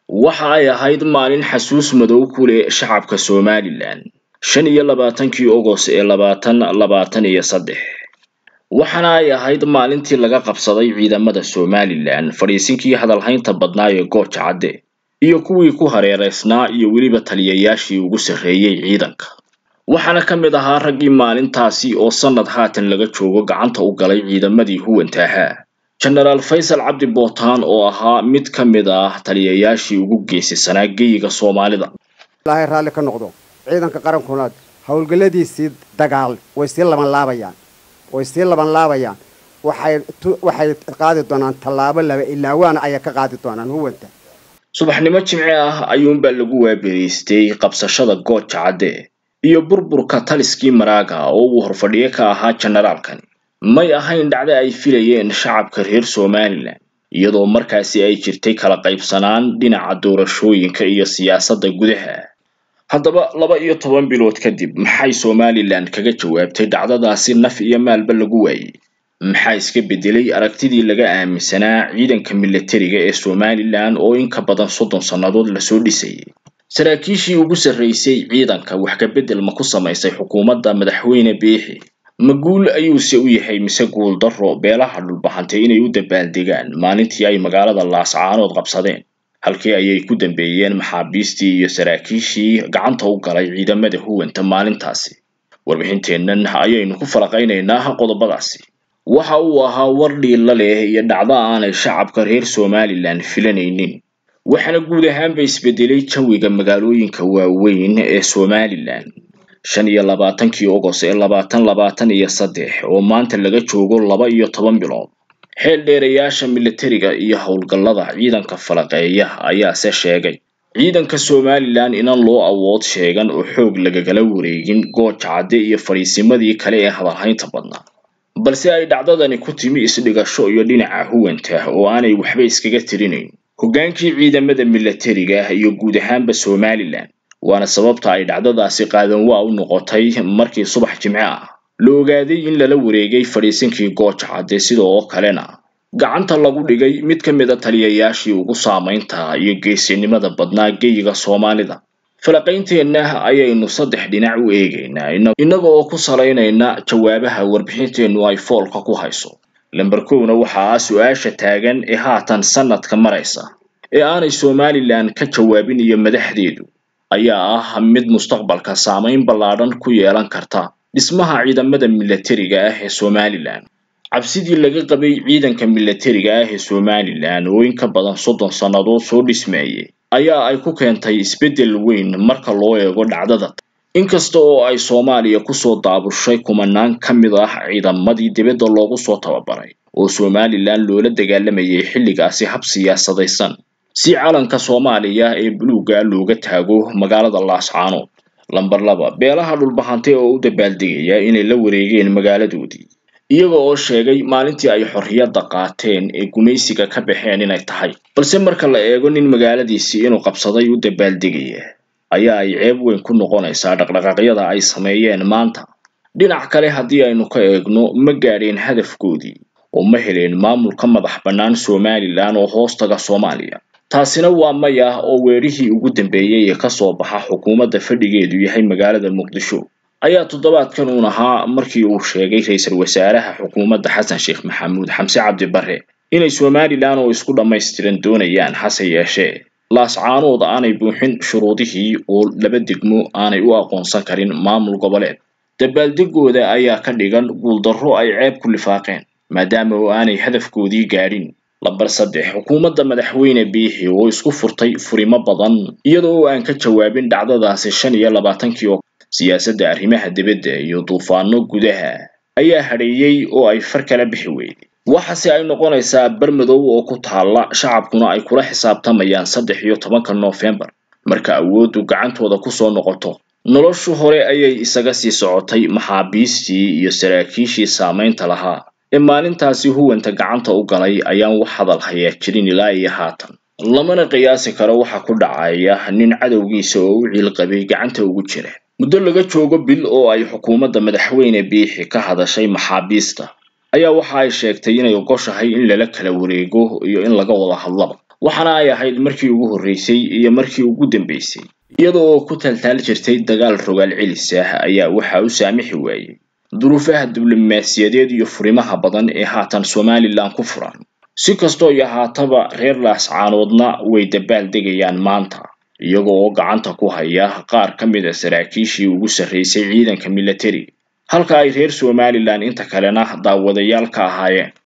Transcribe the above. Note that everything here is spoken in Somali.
waxa ay ahayd maalin xasuus madow ku leh shacabka somalilan shan iyo labaatankii ogos ee labaatan labaatan iyo saddex waxaana ay ahayd maalintii laga qabsaday ciidamada somalilan fadhiisinkii hadalhaynta badnaa ee gooja cadde iyo kuwii ku hareereysnaa iyo weliba taliyayaashii ugu sarreeyey ciidanka waxaana ka mid ahaa raggii maalintaasi oo sannad haatan laga joogo gacanta u galay ciidamadii huwanta ahaa jenaraal faysal cabdi bootaan oo ahaa mid ka mid ah taliyayaashii ugu geesisanaa geyiga soomaalida ilaahay raalli ka noqdo ciidanka qarankuna howlgalladiisii dagaal way sii laban laabayaan way sii laban laabayaan waxay waxay qaadi doonaan tallaabo laba ilaa waana ayay ka qaadi doonaan huwanta subaxnimo jimce ah ayuunbaa lagu waaberiystay qabsashada gooja cadde iyo burburka taliskii maraaga oo uu horfadhiyo ka ahaa jenaraalkani may ahayn dhacdo ay filayeen shacabka reer somalilan iyadoo markaasi ay jirtay kala qaybsanaan dhinaca doorashooyinka iyo siyaasadda gudaha haddaba laba iyo toban bilood kadib maxay somalilan kaga jawaabtay dhacdadaasi naf iyo maalba lagu waayey maxaa iska beddelay aragtidii laga aaminsanaa ciidanka milatariga ee somalilan oo in ka badan soddon sannadood lasoo dhisayay saraakiishii ugu sarraysay ciidanka wax ka beddel ma ku samaysay xukuumadda madaxweyne biixi ma guul ayuuse u yahay mise guul darro beelaha dhulbahantay inay u dabaaldegaan maalintii ay magaalada laascaanood qabsadeen halkii ayay ku dambeeyeen maxaabiistii iyo saraakiishii gacanta u galay ciidamada huwanta maalintaasi warbixinteennan ayaynu ku falaqaynaynaa qodobadaasi waxa uu ahaa war dhiilla leh iyo dhacdo aanay shacabka reer somalilan filanaynin waxaana guud ahaanba isbedelay jawiga magaalooyinka waaweyn ee somalilan shan iyo labaatankii ogos ee labaatan labaatan iyo saddex oo maanta laga joogo laba iyo toban bilood xeel dheerayaasha milatariga iyo howlgallada ciidanka falaqeeya ayaase sheegay ciidanka somalilan inan loo awood sheegan oo xoog lagagala wareegin gooja cadde iyo fadhiisimadii kale ee hadalhaynta badnaa balse ay dhacdadani ku timi isdhigasho iyo dhinaca huwanta oo aanay waxba iskaga tirinayn hoggaankii ciidamada milatariga iyo guud ahaanba somalilan waana sababta ay dhacdadaasi qaadan waa u noqotay markii subax jimce ah la ogaaday in lala wareegay fadhiisinkii gooja cadde sidoo kalena gacanta lagu dhigay mid ka mid a taliyayaashii ugu saamaynta iyo geesinimada badnaa geyiga soomaalida falaqaynteenna ayaynu saddex dhinac u eegaynaa innaga oo ku salaynayna jawaabaha warbixinteennu ay foolka ku hayso lamber kowna waxa ah su-aasha taagan ee haatan sanadka maraysa ee aanay somalilan ka jawaabin iyo madaxdeedu ayaa ah mid mustaqbalka saamayn ballaadhan ku yeelan karta dhismaha ciidamada milatariga ah ee somalilan cabsidii laga qabay ciidanka milatariga ah ee somalilan oo in ka badan soddon sannadood soo dhismeeyey ayaa ay ku keentay isbeddel weyn marka loo eego dhacdada inkasta oo ay soomaaliya kusoo daabushay kumanaan ka mid ah ciidamadii dibadda loogu soo tababaray oo somalilan loola dagaalamayay xilligaasi hab siyaasadaysan si calanka soomaaliya ee buluugga looga taago magaalada laascaanood lamber laba beelaha dhulbahante oo u dabaaldegaya inay la wareegeen magaaladoodii iyaga oo sheegay maalintii ay xorriyadda qaateen ee gumaysiga ka baxeen inay tahay balse marka la eego nin magaaladiisii inuu qabsaday u dabaaldegaya ayaa ay ceeb weyn ku noqonaysaa dhaqdhaqaaqyada ay sameeyeen maanta dhinac kale haddii aynu ka eegno ma gaadheen hadafkoodii oo ma heleen maamul ka madax bannaan somalilan oo hoostaga soomaaliya taasina waa maya oo weerihii ugu dambeeyey ee kasoo baxa xukuumadda fadhigeedu yahay magaalada muqdisho ayaa toddobaadkan uun ahaa markii uu sheegay ra-iisul wasaaraha xukuumadda xasan sheekh maxamuud xamse cabdi barre inay somalilan oo isku dhammaystiran doonayaan hase yeeshee laascaanood aanay buuxin shuruudihii oo laba degmo aanay u aqoonsan karin maamul goboleed dabaaldegooda ayaa ka dhigan guuldarro ay ceeb ku lifaaqeen maadaama oo aanay hadafkoodii gaadhin lamber saddex xukuumadda madaxweyne biixi oo isku furtay furimo badan iyada oo aan ka jawaabin dhacdadaasi shan iyo labaatankii oo siyaasadda arrimaha dibadda iyo duufaano gudaha ayaa hadheeyey oo ay far kala bixi weyday waxaase ay noqonaysaa bermadow oo ku taalla shacabkuna ay kula xisaabtamayaan saddex iyo tobanka noofembar marka awooddu gacantooda kusoo noqoto noloshu hore ayay isaga sii socotay maxaabiistii iyo saraakiishii saamaynta lahaa ee maalintaasi huwanta gacanta u galay ayaan wax hadal hayaa jirin ilaa iyo haatan lamana qiyaasi karo waxa ku dhacaya nin cadowgiisa oo u ciilqabay gacanta ugu jira muddo laga joogo bil oo ay xukuumadda madaxweyne biixi ka hadashay maxaabiista ayaa waxa ay sheegtay inay ogoshahay in lala kala wareego iyo in laga wada hadlaba waxaana ay ahayd markii ugu horreysay iyo markii ugu dambeysay iyada oo ku taltaal jirtay dagaal rogaal celis ah ayaa waxa u saamixi waayey duruufaha diblomaasiyadeed iyo furimaha badan ee haatan somalilan ku furan si kastoo iyo haataba reer laascaanoodna way dabaal degayaan maanta iyaga oo gacanta ku haya qaar ka mid a saraakiishii ugu sarreysay ciidanka militari halka ay reer somalilan inta kalena daawadayaal ka ahaayeen